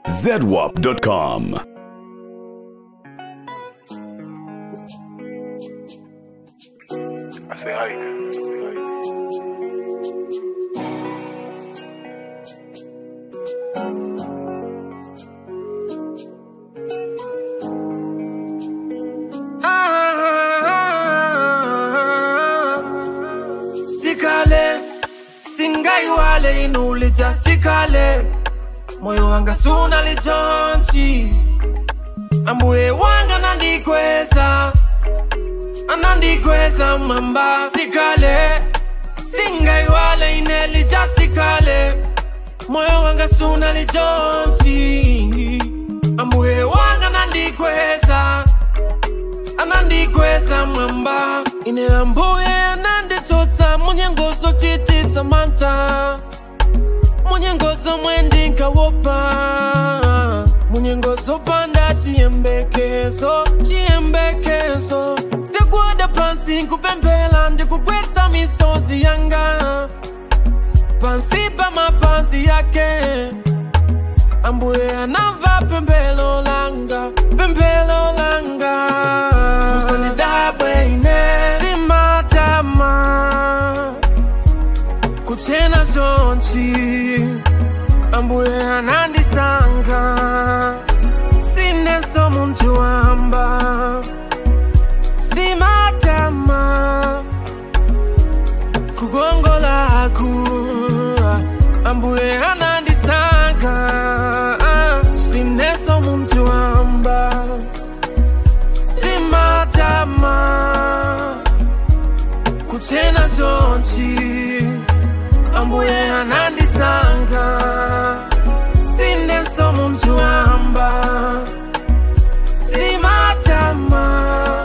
zedwap.com. I say hike. sikale singaiwale inulija sikale moyo wanga suna lichonchi ambuye wanga nandikweza anandikweza mamba sikale singaiwale inelija sikale moyo wanga suna lichonchi ambuye wanga nandikweza anandikweza mwamba ine ambuye ananditsotsa munyengozo chititsa manta munyengozo mwendinkawopa munyengozo panda chiyembekezo chiyembekezo ndikuwada pansi nkupemphera ndikugwetsa misozi yanga pansi pa mapazi yake ambuye anamva pemphero langa pemphero langa musandidabwe ine simatama kuchena zonchi ambuye anandisankha sineso muntu wamba simatama kukongolaku ambuye anandisankha sineso muntu wamba simatama kuchena zonchi ambuye anandisankha sineso muntu wamba simatama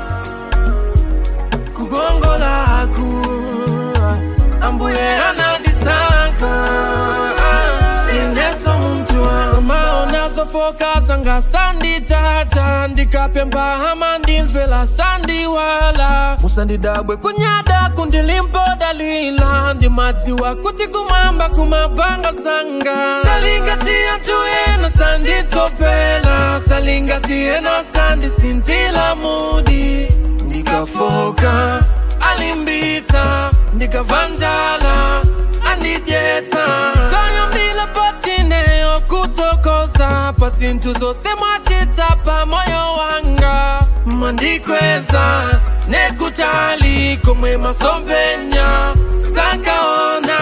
kukongolaku ambuye anandisankha sineso muntu samaona zofoka zanga sanditata ndikapemba hama ndimvela sandiwala musandidabwe kunyada kundilimboda lwila ndimadziwa kuti kumwamba kumabanga zanga salingatiya tuyena sanditopela salingatiena sandisintila mudi ndikafoka alimbitsa ndikavanjala andidyetsa tayambila patineyo kutokoza pa zinthu zonse mwachita pa moyo wanga mandikweza nekutali komwe masompenya sakaona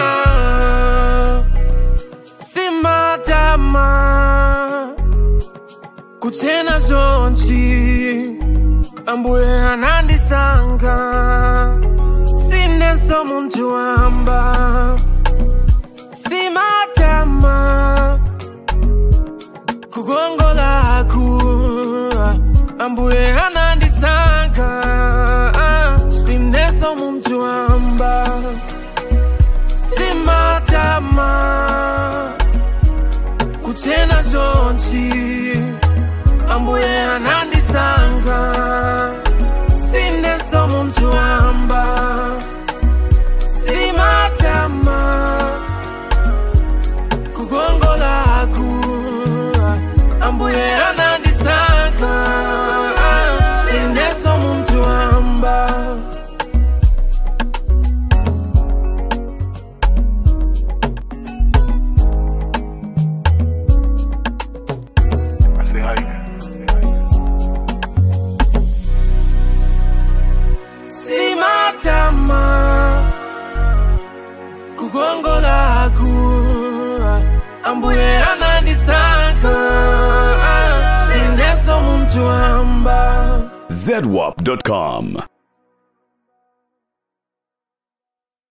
simatama kuchena zonchi ambuye anandisankha sineso muntu wamba simatama kukongolaku ambuye anandisankha sineso muntu wamba simatama kuchena zonchi ambuye anandisankha sineso muntu wamba simatama kukongolaku ambuye anandisankha sineso muntu wamba I say hike. simatama kukongolaku ambuye anandisankha sineso muntu wamba zedwap.com.